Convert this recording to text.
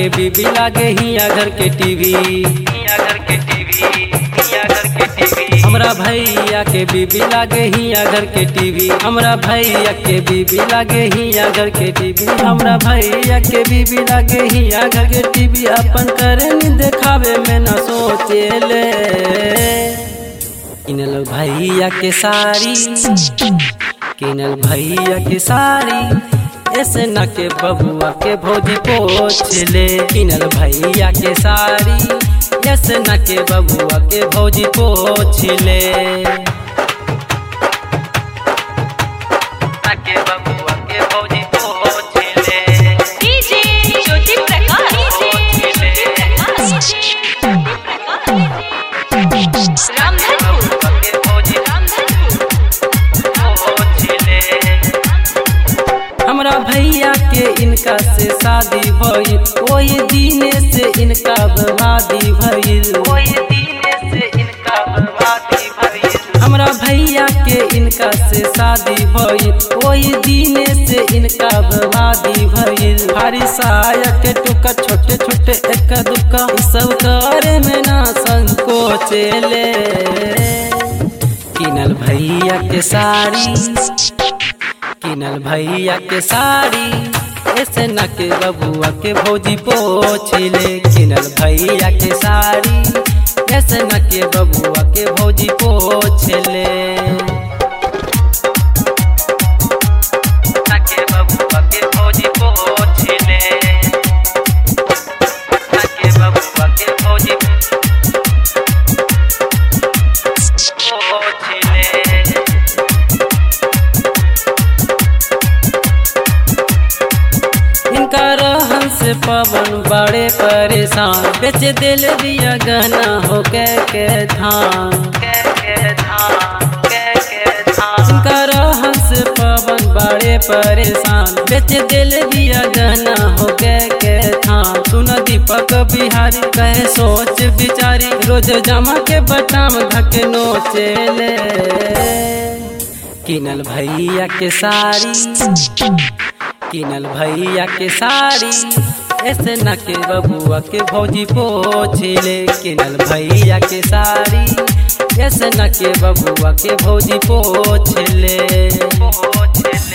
के बीबी लागे हिया घर के टीवी हिया घर के टीवी हिया घर के टीवी हमरा भैया के बीबी लागे हिया घर के टीवी हमरा भैया के बीबी लागे हिया घर के टीवी हमरा भैया के बीबी लागे हिया घर के टीवी अपन करनी देखावे में न सोचेले किनल भैया के साड़ी किनल भैया के साड़ी ऐसे न के बबुआ के भोजी पोछ ले किनल भैया के साड़ी ऐसे न के बबुआ के भोजी पोछ ले न के बबुआ के भोजी पोछ ले डीजे ज्योति प्रकाश डीजे ज्योति प्रकाश रामधनपुर बबुआ के भोजी रामधनपुर पोछ ले हमरा भैया के इनका से शादी भइल ओही दिने से इनका बर्बादी भइल ओही दिने से इनका बर्बादी भइल हमरा भैया के इनका से शादी भइल ओही दिने से इनका बर्बादी भइल भारी साया के टुका छोटे छोटे एक दुका इ सब करे में ना संकोचेले किनल भैया के साड़ी किनल भैया के साड़ी ऐसे न के बबुआ के भौजी पोछले किनल भैया के साड़ी ऐसे न के बबुआ के भौजी पोछले न के बबुआ के भौजी पोछले न के बबुआ के भौजी पोछले इनका रहन से पवन बड़े परेशान बेच दिल दिया गहना हो के के धान इनका रहन से पवन बड़े परेशान बेच दिल दिया गहना हो के के धान सुन दीपक बिहारी कहे सोच बिचारी रोज जमा के बटाम धके नोचेले किनल भैया के साड़ी किनल भैया के साड़ी ऐसे न के बबुआ के भौजी पोछले किनल भैया के साड़ी ऐसे न के बबुआ के भौजी पोछले पोछले